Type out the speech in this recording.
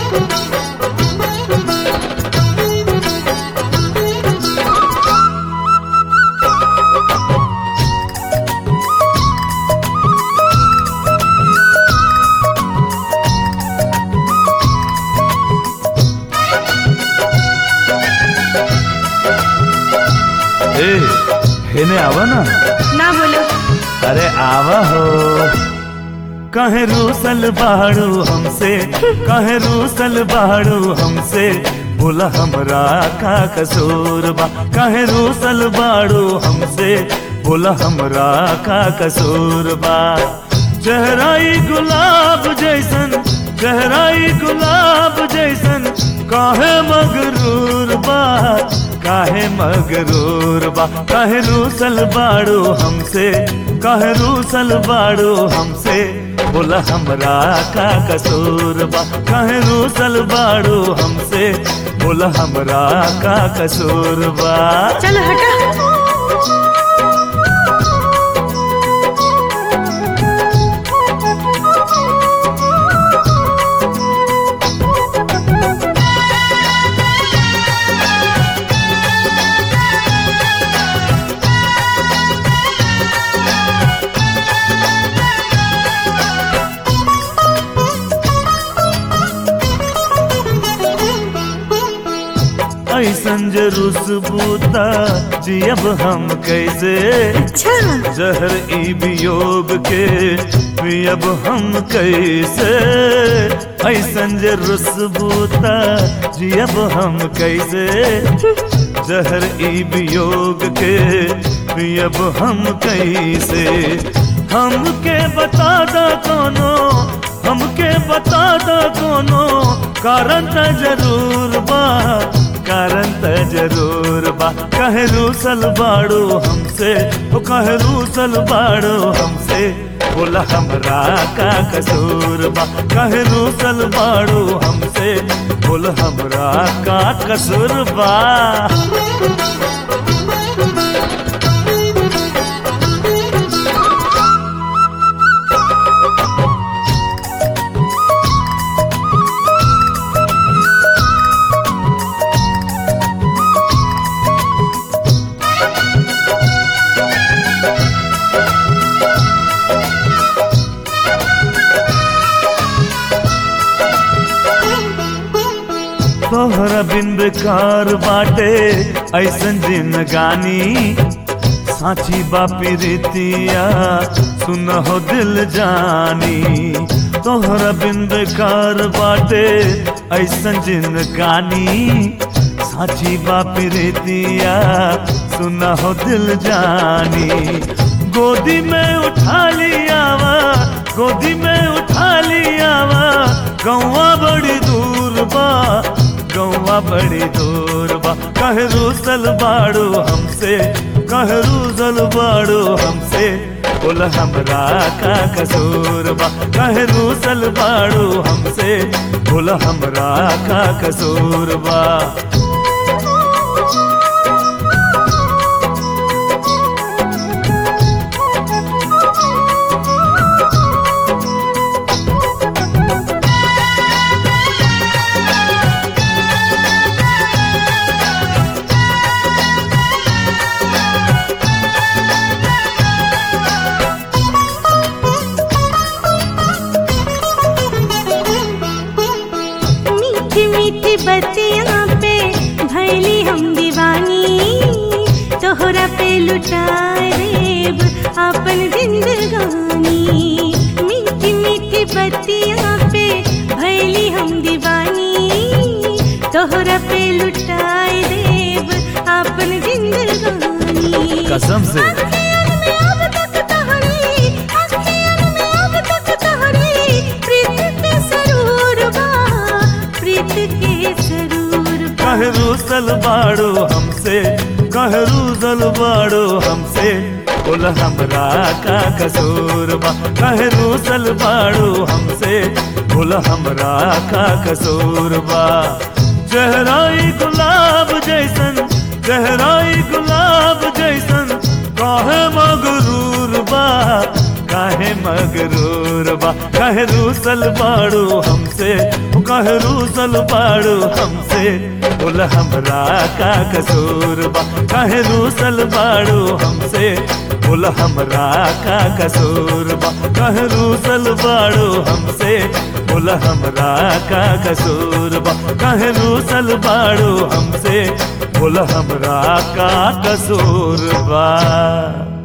ए हेने आवा ना ना बोलो अरे आवा हो कहे रूसल बाड़ू हमसे कहे रूसल बाड़ू हमसे बोला हमरा का कसूर बा कहे रूसल बाड़ू हमसे बोला हमरा का कसूर बा चेहराई गुलाब जैसन चेहराई गुलाब जैसन काहे मगरूर बा काहे मगरूर बा काहे रूसल बाड़ू हमसे काहे रूसल बाड़ू हमसे बोला हमरा का कसूर बा काहे रूसल बाड़ू हमसे बोला हमरा का कसूर बा चलो हटा ऐसन जे रुसबूता जियब हम कैसे अच्छा जहर ई वियोग के पियब हम कैसे ऐसन जे रुसबूता जियब हम कैसे जहर ई वियोग के पियब हम कैसे हमके बता दा कोनो हमके बता दा कोनो कारण त जरूर बा कारण त जरूर बा कहे रूसल बाड़ू हमसे ओ कहे रूसल बाड़ू हमसे बोला हमरा का कसूर बा कहे रूसल बाड़ू हमसे बोला हमरा का कसूर बा तोहरा बिन बेकार बाटे ऐसन दिन गानी साची बापी रीतिया सुन हो दिल जानी तोहरा बिन बेकार बाटे ऐसन दिन गानी साची बापी रीतिया सुन हो दिल जानी गोदी में उठा लियावा गोदी में उठा लियावा गौवा बड़ी दूर बा गौवा बड़ी दूर बा कहे रूसल बाड़ू हमसे कहे रूसल बाड़ू हमसे बोल हमरा का कसूर बा कहे रूसल बाड़ू हमसे बोल हमरा का कसूर बा मीठी मीठी बतिया पे भैली हम दीवानी तोहरा पे लुटा देब अपन जिंदगानी मीठी मीठी बतिया पे भैली हम दीवानी तोहरा पे लुटा देब अपन जिंदगानी कसम से अखियन में अब तक तोहरी, अखियन में अब तक तोहरी, प्रीत के सरूर बा, प्रीत के सरूर बा। कहे रूसल बाड़ो हमसे कहे रूसल बाड़ो हमसे बोल हमरा का कसूर बा कहे रूसल बाड़ो हमसे बोल हमरा का कसूर बा चेहराई गुलाब जैसन चेहराई गुलाब जैसन काहे मगरूर बा काहे मगरूर बा काहे रूसल बाड़ू हमसे ओ काहे कह रूसल बाड़ू हमसे बोल हमरा का कसूर बा कहे रूसल बाड़ू हमसे बोल हमरा का कसूर बा कह रूसल बाड़ू हमसे बोल हमरा का कसूर बा कहे रूसल बाड़ू हमसे बोल हमरा का कसूर बा